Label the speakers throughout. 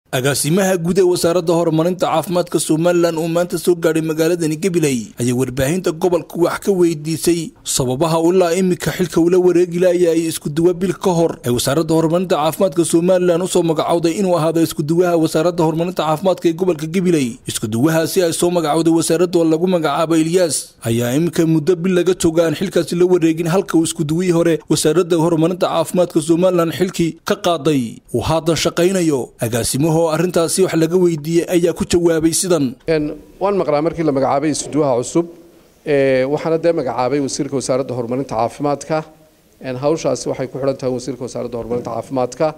Speaker 1: agaasimaha guud ee wasaaradda horumarinta caafimaadka somalilan oo maanta soo gaadhay magaaladani gabiley ayaa warbaahinta gobolka wax ka weydiisay sababaha ilaa iminka xilka ula wareegi laayay iskuduwa bil ka hor ee wasaaradda horumarinta caafimaadka somalilan usoo magacowday inuu ahaado iskuduwaha wasaaradda horumarinta caafimaadka ee gobolka gabiley iskuduwahaasi ay soo magacowday wasaaradda oo lagu magacaabo ilyaas ayaa iminka muddo bil laga jooga aan xilkaasi la wareegin halka uu iskuduwihii hore wasaaradda horumarinta caafimaadka somalilan xilkii ka qaaday uu haatan shaqaynayo agaasimaho oo arrintaasi wax laga weydiiyey ayaa ku jawaabay sidan
Speaker 2: waan maqlaa markii la magacaabay isuduwaha cusub waxaana dee magacaabay wasiirka wasaaradda horumarinta caafimaadka hawshaasi waxay ku xidhan tahay wasiirka wasaaradda horumarinta caafimaadka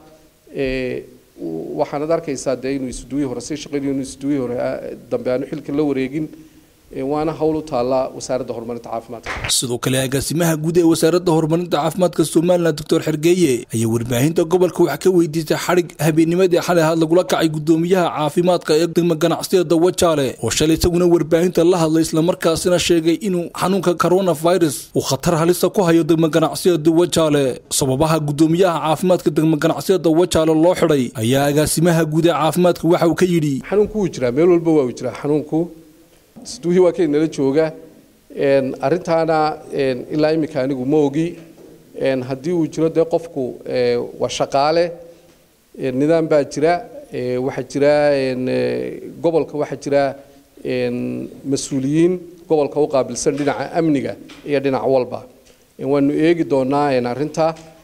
Speaker 2: waxaanad arkaysaa dee inuu isuduwihii hore sii shaqaynayo inuu isuduwihii hore dambe aanu xilka la wareegin waana hawl u taalla wasaaradda horumarinta caafimaadka
Speaker 1: sidoo kale agaasimaha guud ee wasaaradda horumarinta caafimaadka somalilan doctor xergeeye ayaa warbaahinta gobolka wax ka weydiisay xadhig habeennimadii xalay ahaad lagula kacay gudoomiyaha caafimaadka ee degma ganacsiyada wajaale oo shalay isaguna warbaahinta la hadlay islamarkaasina sheegay inuu xanuunka coronavirus uu khatar halisa ku hayo degma ganacsiyada wajaale sababaha gudoomiyaha caafimaadka degma ganacsiyada wajaale loo xidhay ayaa agaasimaha guud ee caafimaadka waxa uu ka yidhi
Speaker 2: xanuunku wuu jiraa meel walba waa uu jiraa xanuunku isduuhii waa kay nala jooga arrintaana ilaa iminka anigu ma ogi haddii uu jiro dee qofku waa shaqaale nidaam baa jira waxaa jira gobolka waxaa jira mas-uuliyiin gobolka u qaabilsan dhinaca amniga iyo dhinac walba waanu eegi doonaa arrinta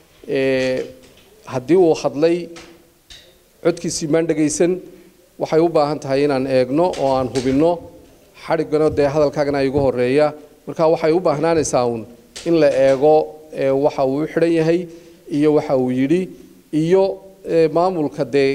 Speaker 2: haddii uu hadlay codkiisii maan dhagaysan waxay u baahan tahay inaan eegno oo aan hubinno xadhiggana dee hadalkaagana igu horeeya marka waxay u baahnaanaysaa uun in la eego waxa uu u xidhan yahay iyo waxa uu yidhi iyo maamulka dee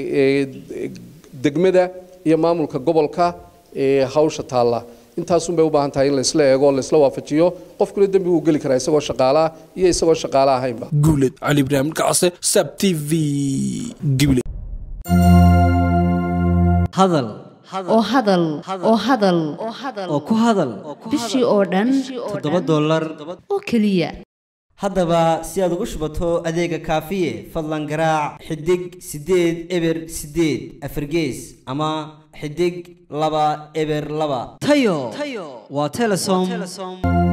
Speaker 2: degmada iyo maamulka gobolka hawsha taalla intaasun bay u baahan tahay in laysla eego o laysla waafajiyo qofkuna dembi wuu geli karaa isagoo shaqaalaah iyo isagoo shaqaala ahaynba
Speaker 1: guuled cali ibraahim kacse sab t v gibile
Speaker 3: hadal
Speaker 4: oo hadal oo hadal
Speaker 3: oo ku hadal
Speaker 4: bishii oo dhan
Speaker 3: toddoba dollar
Speaker 4: oo keliya
Speaker 3: haddaba si aad ugu shubato adeega kaafiye fadlan garaac xidig siddeed eber siddeed afargees ama xidig laba eber laba tayo waa telesom